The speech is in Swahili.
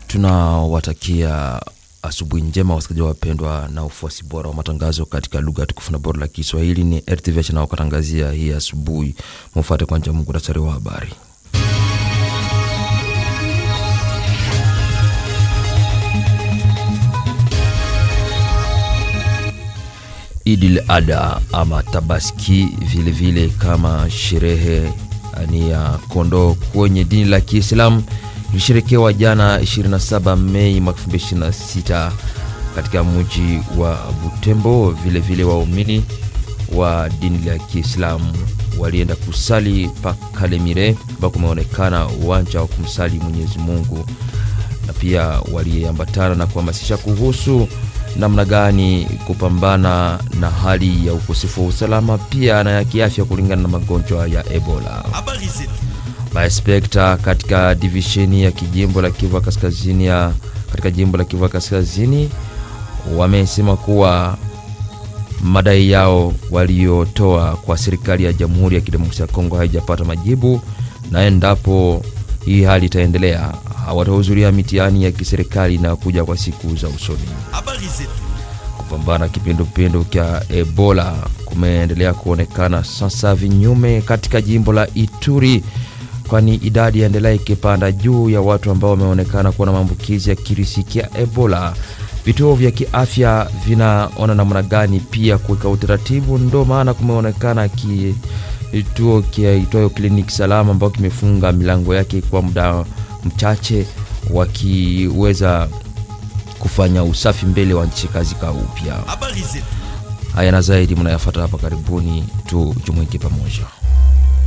tunawatakia asubuhi njema wasikilizaji wapendwa na ufuasi bora wa matangazo katika lugha tukufu na bora la Kiswahili. Ni RTVH naokatangazia hii asubuhi. Mufate kwanja muhtasari wa habari. Idil Adha ama Tabaski vilevile vile kama sherehe ni ya kondoo kwenye dini la Kiislamu ilisherekewa jana 27 Mei mwaka 2026 katika mji wa Butembo. Vilevile waumini wa dini la Kiislamu walienda kusali pa Kalemire ambao kumeonekana uwanja wa kumsali Mwenyezi Mungu, na pia waliambatana na kuhamasisha kuhusu namna gani kupambana na hali ya ukosefu wa usalama pia na ya kiafya kulingana na magonjwa ya Ebola. Maespekta katika divisheni ya kijimbo la Kivu Kaskazini ya katika jimbo la Kivu Kaskazini wamesema kuwa madai yao waliotoa kwa serikali ya Jamhuri ya Kidemokrasia ya Kongo haijapata majibu, na endapo hii hali itaendelea hawatahudhuria mitihani ya kiserikali na kuja kwa siku za usoni. Kupambana kipindupindu cha Ebola kumeendelea kuonekana sasa vinyume katika jimbo la Ituri, kwani idadi yaendelea ikipanda juu ya watu ambao wameonekana kuwa na maambukizi ya kirisi cha Ebola. Vituo vya kiafya vinaona namna gani pia kuweka utaratibu, ndo maana kumeonekana kituo kiitwayo kliniki salama ambao kimefunga milango yake kwa muda mchache, wakiweza kufanya usafi mbele wa nchi kazi ka upya. Haya na zaidi mnayafata hapa karibuni, tu jumuike pamoja.